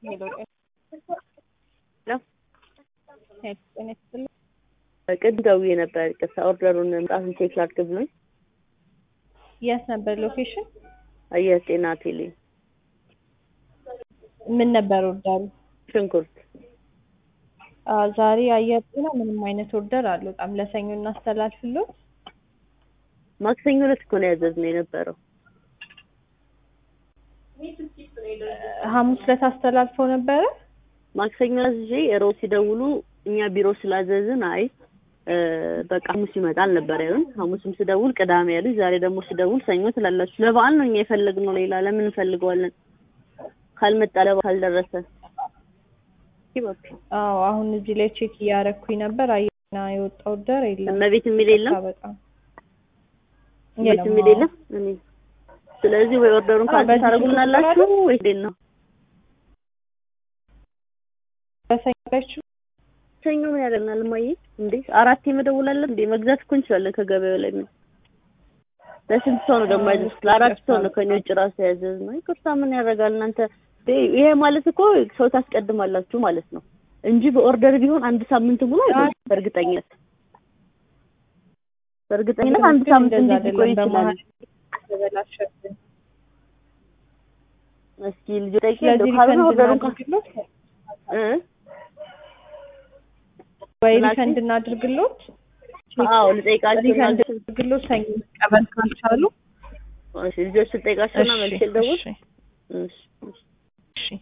ቅድ ደውዬ ነበር። ቅርታ ኦርደሩን መምጣቱን ቼክ ላድርግ ብሎኝ የት ነበር ሎኬሽን? አየር ጤና ቴሌ ምን ነበር ኦርደሩ? ሽንኩርት አዎ ዛሬ አየር ጤና ምንም አይነት ኦርደር አልወጣም። ለሰኞ እናስተላልፍሎት። ማክሰኞ ዕለት እኮ ነው ያዘዝነው የነበረው። ሐሙስ ዕለት አስተላልፈው ነበረ። ማክሰኞ አዝዤ ሮብ ሲደውሉ እኛ ቢሮ ስላዘዝን አይ በቃ ሐሙስ ይመጣል ነበር ያሉን። ሐሙስም ስደውል ቅዳሜ ያሉኝ። ዛሬ ደግሞ ስደውል ሰኞ ትላላችሁ። ለበዓል ነው እኛ የፈለግነው፣ ሌላ ለምን እንፈልገዋለን? ካልመጣ ለበዓል ካልደረሰ አዎ አሁን እዚህ ላይ ቼክ እያደረኩኝ ነበር። አየና የወጣ ኦርደር የለም። እመቤት የሚል የለም፣ በጣም እመቤት የሚል የለም። እኔ ስለዚህ ወይ ኦርደሩን ካንሰል ታደርጉልናላችሁ ወይ እንዴት ነው? በሰኞ ሰኞ ምን ያደርግናል? እማዬ እንዴ አራቴ መደወል አለ እንዴ? መግዛት እኮ እንችላለን ከገበያው ላይ ምን ለስንት ሰው ነው ደግሞ ያዘዝኩት? ለአራት ሰው ነው ከኔ ውጭ ራሱ ያዘዝነው። ይቅርታ ምን ያደርጋል እናንተ ይሄ ማለት እኮ ሰው ታስቀድማላችሁ ማለት ነው እንጂ በኦርደር ቢሆን አንድ ሳምንት ሙሉ አይደለም። በእርግጠኝነት በእርግጠኝነት አንድ ሳምንት እንዴት ሊቆይ ይችላል? እስኪ ልጅ ጠይቄ እንደው ካልሆነ ኦርደሩን እ ወይ ሪፈንድ እናድርግሎት? አዎ ልጠይቃቸው እና ሪፈንድ እናድርግሎት ሰኞ መቀበል ካልቻሉ እሺ ልጆች ልጠይቃቸውና መልሼ ልደውል። እሺ እሺ